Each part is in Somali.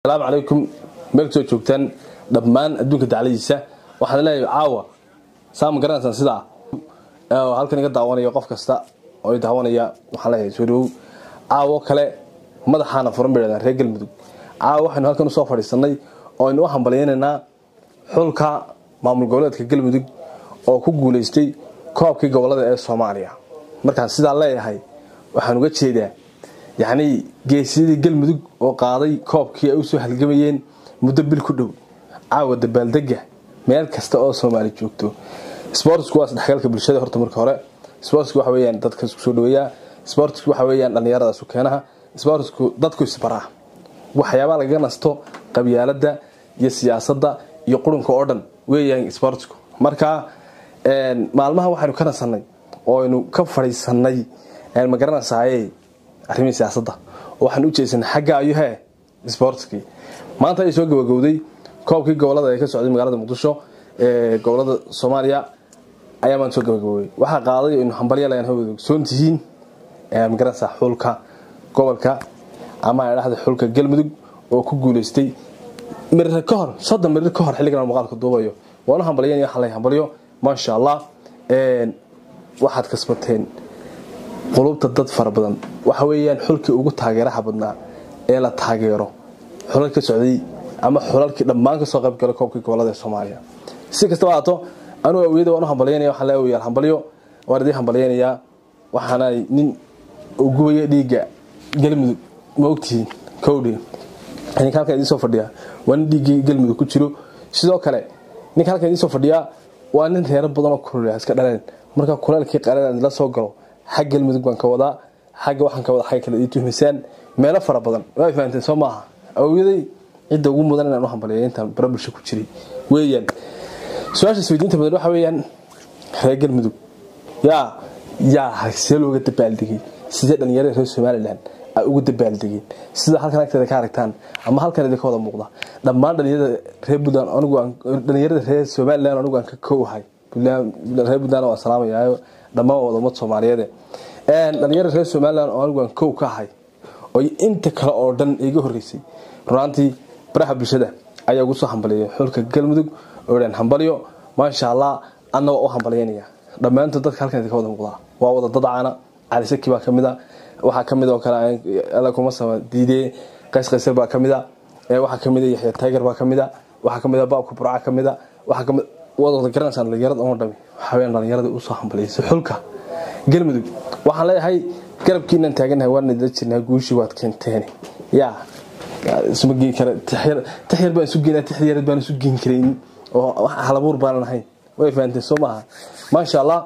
asalaamu calaykum meel soo joogtaan dhammaan adduunka dacladiisa waxaan leeyahay caawa saa ma garanaysaan sidaa halkan iga daawanaya qof kasta oo i daawanaya waxaan leeyahay soo dhawow caawo kale madaxaana furan bay dhahdaan reer galmudug caawa waxaynu halkan usoo fadhiisanay oo aynu u hambalyaynaynaa xulka maamul goboleedka galmudug oo ku guulaystay koobkii gobolada ee soomaaliya markaan sidaa leeyahay waxaan uga jeedaa yacnii geesiyadii galmudug oo qaaday koobkii ay usoo halgamayeen muddo bil ku dhow caawa dabaaldega meel kasta oo soomaali joogto sportsku waa isdhexgalka bulshada horta marka hore sportsku waxa weyaan dadka isku soo dhaweeyaa sportsku waxa weyaan dhallinyarada sukeenaha sportsku dadku isbaraa waxyaabaa lagaga nasto qabyaalada iyo siyaasadda iyo qurunka oo dhan weeyaan sportsku marka maalmaha waxaynu ka nasanay oo aynu ka fadhiisanay ma garanaysaye arrimihii siyaasadda oo waxaan u jeesanay xagga ayuhe sportskii maanta ay soo gabagowday koobkii gobolada ee ka socday magaalada muqdisho ee gobolada soomaaliya ayaa maanta soo gabagabowey waxaa qaaday aynu hambalyalan hawada ogsoon tihiin magaranaysa xulka gobolka ama dhahda xulka galmudug oo ku guuleystay mirir ka hor soddon mirir ka hor xilligan muuqaalka duubayo waana hambalyan waxaa lay hambalyo maasha allah waxaad kasbateen qulubta dad fara badan waxa weeyaan xulkii ugu taageeraha badnaa ee la taageero xulal ka socday ama xulalkii dhammaan kasoo qaybgala koobkii gobolada ee soomaaliya si kastaba haato anuu awiyada waan u hambalyanaya waxaan leeyahay yaal hambalyo waan idin hambalyaynayaa waxaana nin gubaya dhiigga galmudug ma ogtihiin kowdhi ninka halkan idiin soo fadhiya waa nin dhiiggii galmudug ku jiro sidoo kale ninka halkan idiin soo fadhiya waa nin reero badan oo kulul iska dhaleen marka kuleelkii qalan la soo galo xag galmudug baan ka wadaa xagga waxaan ka wadaa xagga kale ii tuhmisaan meelo fara badan waa fahanteen soo maaha awiyaday cidda ugu mudan inaan u hambaliya intaan bara bulsho ku jiray weeyaan su-aasha isweydiinta badan waxa weeyaan reer galmudug yaa yaa see looga dabaaldegay sidee dhalinyarada reer somalilan ay ugu dabaaldegeen sida halkan agteeda ka aragtaan ama halkan idinka wada muuqda dhammaan dhalinyarada reer buntland anigu dhalinyarada reer somalilan anigu aan ka koowahay reer buntland waan salaamayaa dhammaan wada ummad soomaaliyeed dhalinyarada reer somalilan oo anigu aan kow ka ahay oo inta kale oo dhan iga horeysay runaantii baraha bulshada ayaa ugu soo hambaliyay xulka galmudug oo dhan hambalyo maasha allah annagoo u hambalyaynaya dhammaantood dadka halkan idinka wada muuqdaa waa wada dad caana cali saki baa kamid a waxaa kamid oo kale alla kuma sama diidee qays qaysar baa kamid a waxaa kamid a yaxya tiger baa kamid a waxaa kamid a baabka burca kamid a waxaa kamid waad wada garanaysaan dhalinyarada oo dhami waxaa weyaan dhalinyarada usoo hambaliyaysa xulka galmudug waxaan leeyahay garabkiinaan taaganahay waan idila jirnaa guushii waad keenteen yaa isma geen kara tixyar baan isu geynaa tixyareed baan isu geen karayn oo halabuur baanan ahayn way fahanteen soo maaha maasha allah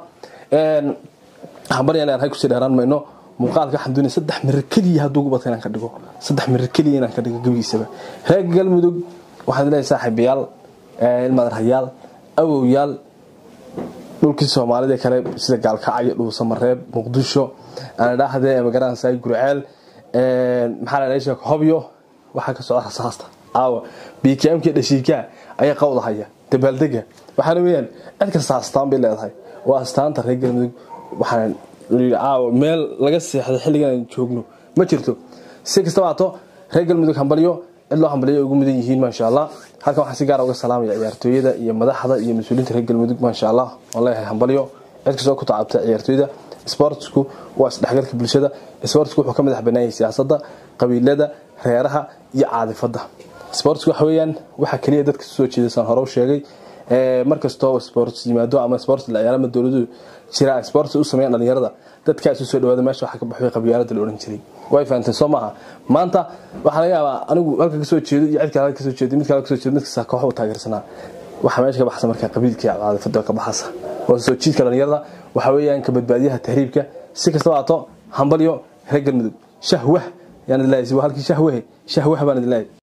hambaryaan leeyahay kusii dheeraan mayno muuqaalka waxaan doonaya saddex mirir keliya hadduu gubata inaan ka dhigo saddex mirir keliya inaan ka dhigo gebigiisaba reer galmudug waxaan leeyahay saaxiibayaal ilmadarhayaal awowyaal dhulkii soomaalida kale sida gaalkacyo dhuusamareeb muqdisho aan idhaahdee magaranaysa gurceel maxaa la dhasha hobyo waxaa ka socda rasaasta caawa bkmkii dhashiikaa ayaa qawdahaya dabaaldega waxaana weyaan cid kasta astaan bay leedahay waa astaanta reer galmudug waxaan caawa meel laga seexday xilligan aan joogno ma jirto si kastaba haato reer galmudug hambalyo cid loo hambalyo ugu mudan yihiin maasha allah halkan waxaan si gaara uga salaamaya ciyaartooyada iyo madaxda iyo mas-uuliyiinta reer galmudug maasha allah waan leeyahay hambalyo cid kastoo ku tacabta ciyaartooyda sportsku waa isdhexgalka bulshada sportsku wuxuu ka madax banaanyay siyaasadda qabiilada reeraha iyo caadifada sportsku waxa weeyaan waxa keliya dadka soo jeedasaan hore u sheegay markastoo sports yimaado ama sports la ciyaaro ama dowladu jira sports u sameeyaan dhalinyarada dadkaas u soo dhawaada meesha waxa ka baxay qabyaalada la oran jiray way fahanteen soo maaha maanta waxaa laga yaabaa anigu halka kasoo jeedo iyo cid kale kasoo jeedo mid kale kasoo jeedo mid kasta koox u taageersanaa waxa meesha ka baxsa markaa qabiilka iyo caadifada ka baxasa waa soo jiidka dhalinyarada waxa weeyaan ka badbaadiyaha tahriibka si kastaba haato hambalyo reer galmudug shahwah yaan idin leeyahay halkii shahwahe shahwah baan idin leeyahay